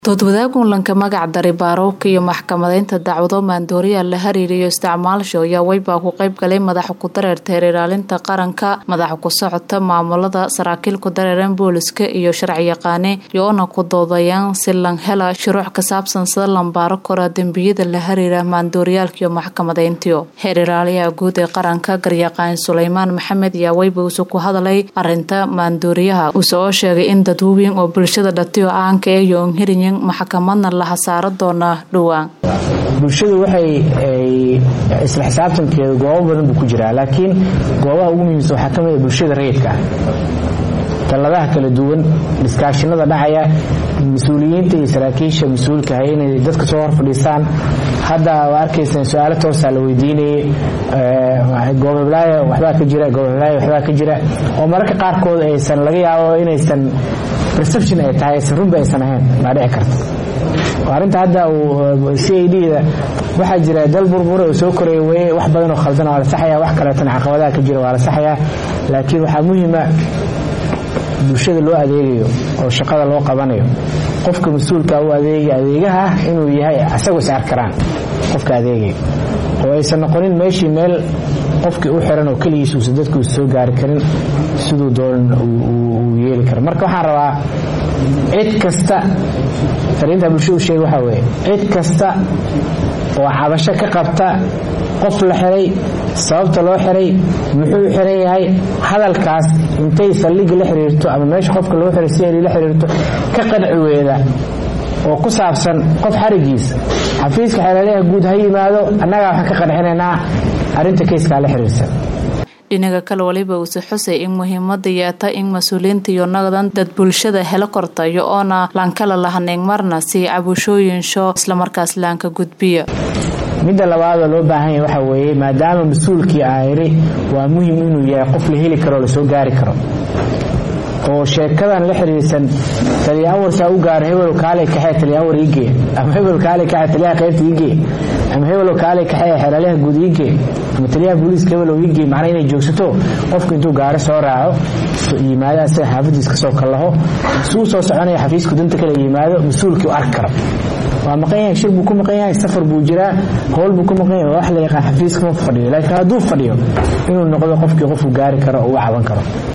doodwadaag ulanka magac daray baarowka iyo maxkamadeynta dacwado maandooriya la hariiriyo isticmaalsho ayaa weybaa ku qayb galay madaxa ku dareerta heer ilaalinta qaranka madaxa ku socota maamulada saraakiil ku dareeran booliska iyo sharciyaqaane iyo-ona ku doodayaan si lan hela shuruuc ka saabsan sida lambaaro kora dembiyada la hariira maandooriyaalka iyo maxkamadeyntiyo heer ilaaliyaha guud ee qaranka garyaqaan suleymaan maxamed ayaa weyba usu ku hadalay arinta maandooriyaha uuse oo sheegay in dadwooyin oo bulshada dhatiyo aanka ee iyo onhiriyin maxkamadna la hasaaro doonaa dhowaan bulshadu waxay isla xisaabtankeedu goobo badan buu ku jiraa laakiin goobaha ugu muhiimsan waxaa ka mid a bulshada rayidka ah talladaha kala duwan dhiskaashinada dhacaya mas-uuliyiinta iyo saraakiisha mas-uulka hay inay dadka soo hor fadhiistaan hadda waa arkaysaan su-aalo toosaa la weydiinayay goobheblaayo waxbaa ka jira goobheblaayo waxbaa ka jira oo mararka qaarkood aysan laga yaabo inaysan perception ay tahay aysan runba aysan ahayn baa dhici karta arrinta hadda uu c a d da waxaa jira dal burbure oo soo koraya weye wax badan oo khaldan waa la saxaya wax kaleetana caqabadaha ka jira waa la saxayaa laakiin waxaa muhiima bulshada loo adeegayo oo shaqada loo qabanayo qofka mas-uulka u adeegaya adeegaha ah inuu yahay asagoo is arkaraan qofka adeegaya oo aysan noqonin meeshii meel qofkii u xiran oo keligiis uusan dadku is soo gaari karin siduu doonan uu yeeli karo marka waxaan rabaa cid kasta fariinta bulshadu sheega waxaa weeye cid kasta oo cabasho ka qabta qof la xiray sababta loo xiray muxuu xiran yahay hadalkaas intay saldhigga la xiriirto ama meesha qofka loo xiray si la xiriirto ka qanci weeda oo ku saabsan qof xarigiisa xafiiska xeeladaha guud ha yimaado annagaa waxaan ka qancinaynaa arrinta kayskaa la xiriirsan dhinaga kale waliba uuse xusay in muhiimada yeeta in mas-uuliyiinta iyo naqdan dad bulshada helo kortayo oona laankala lahaneyn marna si cabushooyinsho islamarkaas laanka gudbiya midda labaadoo loo baahan yahay waxaa weeye maadaama mas-uulkii aayiri waa muhim inuu yahay qof la heli karo lasoo gaari karo oo sheekadan la xiriirsan taliyawarsaa u gaaro hebelo kaale kaxee taliyawar iigee ama hebel kaale kaxee taliyaha qaybta iigee ama hebelo kaale kaxee xeelaalyaha guud iigee ama taliyaha booliiska hebelo iigee macnaa inay joogsato qofku intuu gaari soo raaco yimaado asaga xaafadiis ka soo kallaho suu soo soconaya xafiisku danta kale yimaado mas-uulkii u arki karo waa maqan yahay shir buu ku maqan yahay safar buu jiraa howl buu ku maqan yahay wax la yaqaan xafiiska ma fadhiyo laakiin hadduu fadhiyo inuu noqdo qofkii qofku gaari karo oo u caban karo